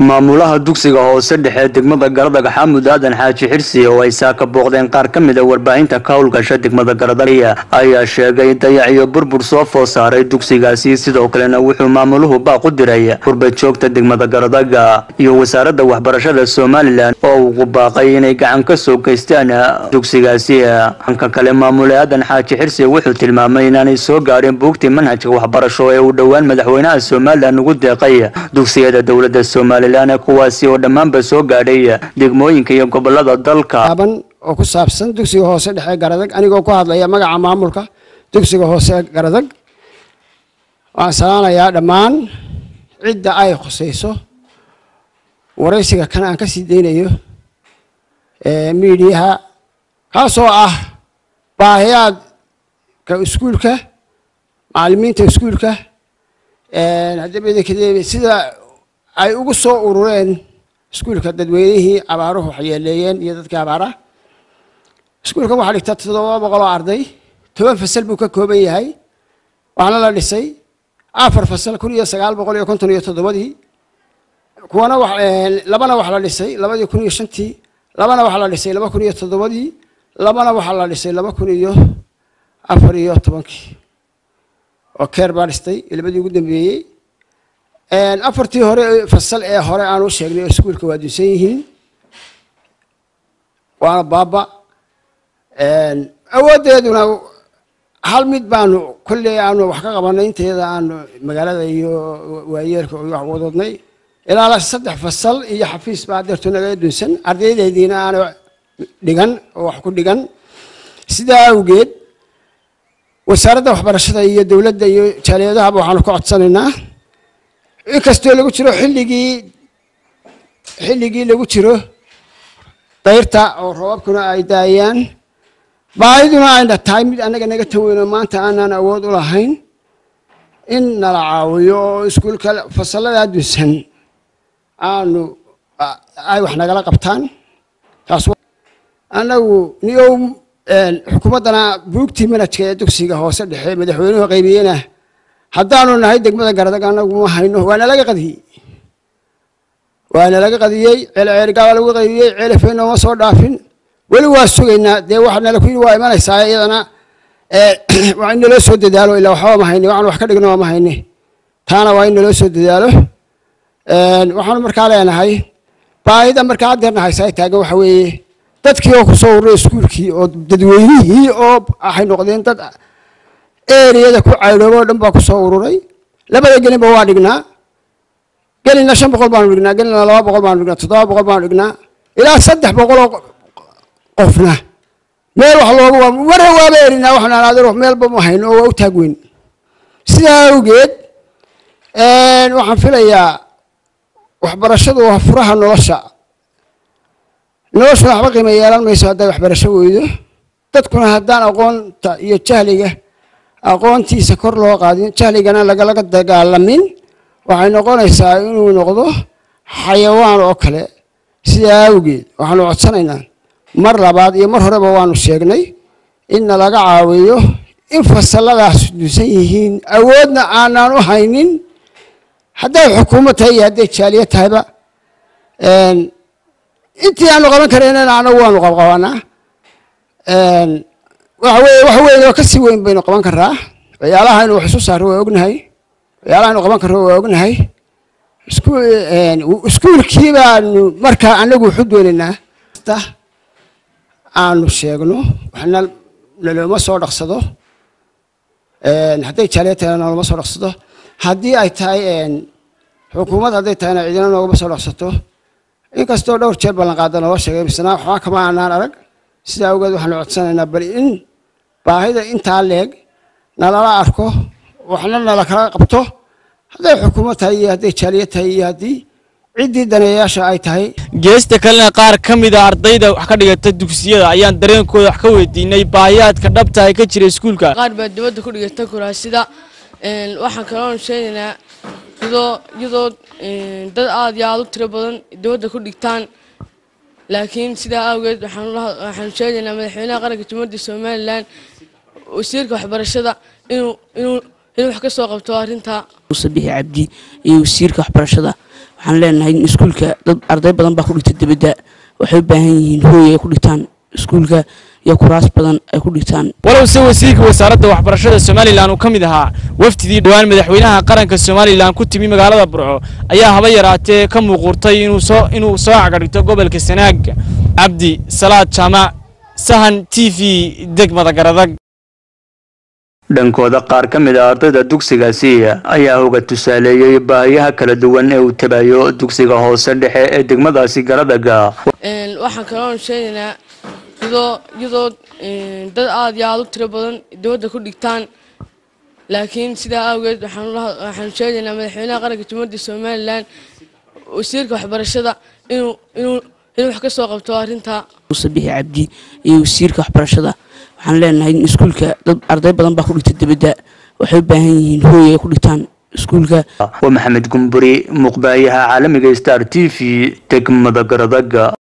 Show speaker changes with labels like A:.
A: maamulaha dugsiga hoose dhexe degmada garadag xaamud aadan xaaji xirsi oo ay saaka booqdeen qaar ka mid a warbaahinta ka howlgasha degmada garadag ayaa sheegay dayac iyo burbur soo food saaray dugsigaasi sidoo kalena wuxuu maamuluhu baaq u diray qurbad joogta degmada garadaga iyo wasaaradda waxbarashada somalilan oo ugu baaqay inay gacan ka soo geystaan dugsigaasi dhanka kale maamule aadan xaaji xirsi wuxuu tilmaamay inaanay soo gaadhin buugtii manhajka waxbarasho ee uu dhowaan madaxweynaha somalilan ugu deeqay dugsiyada dowladda somalilan kuwaasi oo dhammaanba soo gaadhay degmooyinka iyo gobolada dalka
B: oo ku saabsan dugsiga hoose dhexe garadag anigoo ku hadlaya magaca maamulka dugsiga hoose garadag waxaan salaanayaa dhammaan cidda ay khusayso waraysiga kan aan ka sii deynayo miidiyaha kaasoo ah baahiyaadka iskuulka macalimiinta iskuulka haddaba sida ay ugu soo urureen iskuulka dadweynihii abaaruhu waxyeeleeyeen iyo dadkii abaara iskuulkan waxaa dhigtaa toddoba boqol oo arday toban fasal buu ka kooban yahay waxaana la dhisay afar fasal kun iyo sagaal boqol iyo konton iyo toddobadii kuwana labana waxa la dhisay labadii kun iyo shantii labana waxaa la dhisay laba kun iyo toddobadii labana waxaa la dhisay laba kun iyo afar iyo tobankii oo keer baa dhistay labadii ugu dambeeyey afartii hore fasal ee hore aan u sheegnay oo iskuulka waa dunsan yihiin waana baaba awooddeeduna hal mid baanu kolley aanu wax ka qabanay inteeda aanu magaalada iyo waayeerka wax wadadnay ilaa saddex fasal iyo xafiis baa adeerto naga dunsan ardaydeediina aanu dhigan oo wax ku dhigan sidaa awgeed wasaaradda waxbarashada iyo dowladda iyo jaaliyadahaba waxaanu ka codsanaynaa inkastoo lagu jiro xilligii xilligii lagu jiro dayrta oo roobabkuna ay daayaan baahiduna ayna tahay mid annaga naga taweyno maanta aanaan awood u lahayn in nala caawiyo oo iskuulka fasalladaa dunsan aanu ay wax nagala qabtaan taas annagu niyow xukuumaddana buugtii manajka ee dugsiga hoose dhexe madaxweynuhu qaybiyena haddaanu nahay degmada garadag anagu ma hayno waana laga qadiyey waana laga qadiyey ceelceelgaa lagu qadiyey ceelafeen nooma soo dhaafin weli waa sugaynaa dee waxa nala ku yidhi waa imanaysaa iyadana waa in naloo soo dadaalo ilaa waxba ma hayne waxaan wax ka dhigno ma hayne taana waa in naloo soo dadaalo waxaanu markaa leenahay baahida markaa haddeerna haysaa taagan waxa weeye dadkii oo kusoo ururay iskuulkii oo dadweynihii oo waxay noqdeen dad eriyada ku caydhoobo o dhan baa kusoo ururay labada gelinba waa dhignaa gelina shan boqol baanu dhignaa gelina laba boqol baanu dhignaa toddoba boqol baanu dhignaa ilaa saddex boqoloo qofna meel wax loogu marna waaba erinaa waxaan adeer meelba ma hayno oo waa u taag weyn sidaa awgeed waxaan filayaa waxbarashadu waa furaha nolosha noloshuna waxba qiimo yeelan mayso hadday waxbarasho weydo dadkuna haddaan aqoonta iyo jahliga aqoontiisa kor loo qaadin jahligana lagalaga dagaalamin waxay noqonaysaa inuu noqdo xayawaan oo kale sidaa awgeed waxaanu codsanaynaa mar labaad iyo mar horeba waanu sheegnay inna laga caawiyo in fasalladaas dusan yihiin awoodna aanaan u haynin hadday xukuumad tahay iyo hadday jaaliya tahayba intii aanu qaban karaynana anagu waanu qabqabanaa waxa weye wax weyn oo kasii weyn baynu qaban karaa waxyaalaha inu wax isu saaro waa ognahay waxyaalaha inu qaban karo waa ognahay iskuulkii baanu markaa anagu waxu doonaynaa aanu sheegno waxna nalooma soo dhaqsado hadday jaaliya tahayna nalooma soo dhaqsado haddii ay tahay xukuumad hadday tahayna cidina noogama soo dhaqsato inkastoo dhowr jeer ballan qaada naloo sheegay misna waxba kama aanaan arag sidaa awgeed waxaanu codsanaynaa bal in baahida intaa leeg nalala arko waxna nala kala qabto hadday xukuumad tahay iyo hadday jaaliya tahay iyo haddii ciddii daneeyayaasha ay tahay
C: geesta kalena qaar ka mida ardayda wax ka dhigata dugsiyada ayaan dareenkooda wax ka weydiinay baahiyaadka dhabta ay ka jira iskuulka
D: qaar baa dibadda ku dhigata kuraasida waxaan kaloon sheegaynaa iyadoo iyadoo dad aada iyo aada u tiro badan dibadda ku dhigtaan laakiin sidaa awgeed waxaan sheegaynaa madaxweynaha qaranka jumhuuriyadda somalilan wasiirka waxbarashada inuu inuu inuu wax ka soo qabto arrintaa
E: muuse bixi cabdi iyo wasiirka waxbarashada waxaan leenahay in iskuulka dad arday badan baa ku dhigta dibadda waxay u baahan yihiin hooy ay ku dhigtaan iskuulka iyo kuraas badan ay ku dhigtaan
C: walow se wasiirka wasaaradda waxbarashada somalilan uu ka mid ahaa wafdidii dhowaan madaxweynaha qaranka somalilan ku timi magaalada burco ayaa haba yaraatee ka muuquurtay inuu soo inuu soo cagadhigto gobolka sanaag cabdi salaad jaamac sahan t v degmada garadag
A: dhankooda qaar ka mid a ardayda dugsigaasi ayaa hoga tusaaleeyey baahiyaha kala duwan ee uu tabayo dugsiga hoose dhexe ee degmadaasi garadaga
D: waxaan kaloon sheegaynaa iyadoo iyadoo dad aada iyo aada u tiro badan dibadda ku dhigtaan laakiin sidaa awgeed waxaan sheegaynaa madaxweynaha qaranka jumhuuriyadda somalilan wasiirka waxbarashada inuu inuu inuu wax ka soo qabto arrintaa
E: muuse bixi cabdi iyo wasiirka waxbarashada waxaan leenahay in iskuulka dad arday badan baa ku dhigta dibadda waxay u baahan yihiin hooy ay ku dhigtaan iskuulka
A: waa maxamed gumburi muqbaayaha caalamiga star t v degmada garadaga